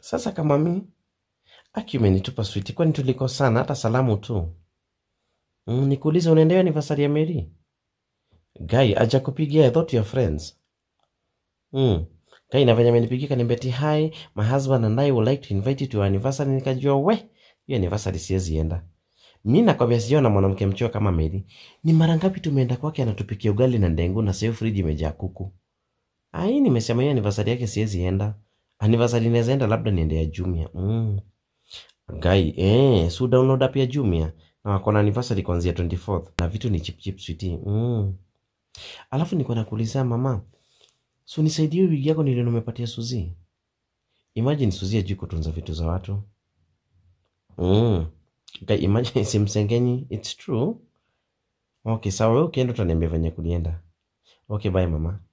Sasa kama mi aki umenitupa switi, kwani tulikosana hata salamu tu? Mm, nikuulize unaendea anniversary ya Mary? Guy aja kupigia, I thought you are friends. Mm. Guy na venye amenipigia kaniambia ati hi, my husband and I would like to invite you to our anniversary. Nikajua we, hiyo anniversary siwezi enda. Mi nakwambia sijaona mwanamke mchua kama Mary. Ni mara ngapi tumeenda kwake anatupikia ugali na ndengu na sio friji imejaa kuku. Ai, nimesema hiyo anniversary yake siwezi enda. Anniversary inaweza enda labda niende ya Jumia. Mm. Guy, eh, su download app ya Jumia na wako na anniversary kuanzia 24th na vitu ni chip chip sweetie. Mm. Alafu niko nakuuliza mama, so nisaidie wigi yako nilio nimepatia Suzi. Imagine Suzi ajui kutunza vitu za watu. Mm. Guy, imagine simsengenyi. It's true. Okay, sawa wewe ukienda utaniambia venye kulienda. Okay, bye mama.